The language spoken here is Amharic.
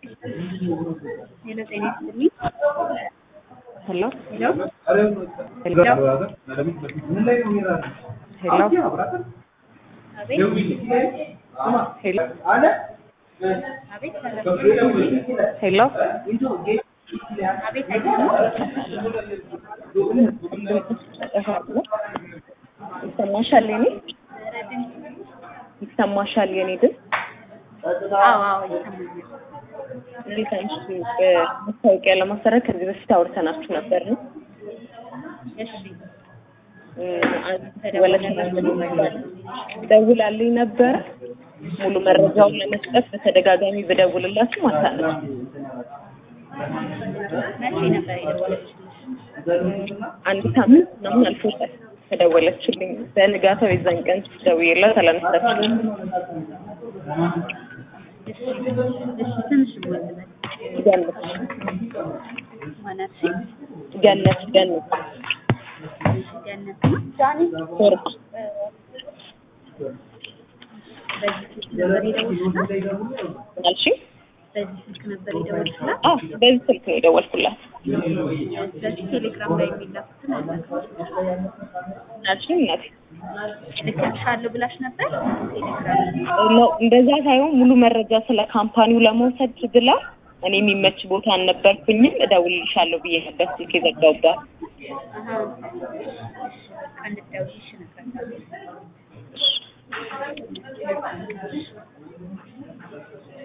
ሄሎ ጤና ይስጥልኝ። ሄሎ ሄሎ ሄሎ ሄሎ አቤት ሄሎ አቤት ሄሎ አቤት አይሰማም? ይሰማሻል? የኔ ኧረ ድምፅ ይሰማሻል? የኔ ድምፅ አዎ አዎ ይሰማኛል። እንዴት አንቺ ማስታወቂያ ለማሰራት ከዚህ በፊት አውርተናችሁ ነበር ነው እሺ ደውላልኝ ነበረ ሙሉ መረጃውን ለመስጠት በተደጋጋሚ ብደውልላችሁ አታነሱ። መቼ ነበር የደወለችልሽ? አንድ ሳምንት ምናምን አልፎታል ከደወለችልኝ። በንጋታው የዛን ቀን ደውዬላት አላነሳችም። እሺ እሺ ትንሽ ወልበል ገነት ማለት ገነት ገነት ገነት ነው። ወርቅ በዚህ ስልክ ነበር የደወልሽላት? አልሽ? በዚህ ስልክ ነበር የደወልሽላት? አዎ በዚህ ስልክ ነው የደወልኩላት። ስለዚህ ቴሌግራም ላይ የሚላኩትን አላውቅም። አልሽ እናቴ እልክልሻለሁ ብላሽ ነበር ቴሌግራም ነው እንደዛ ሳይሆን ሙሉ መረጃ ስለ ካምፓኒው ለመውሰድ ብላ እኔ የሚመች ቦታ አልነበርኩኝም። እደውልልሻለሁ ብዬ ነበር ስልክ የዘጋሁባት። አሀ እንድትደውይሽ ነበር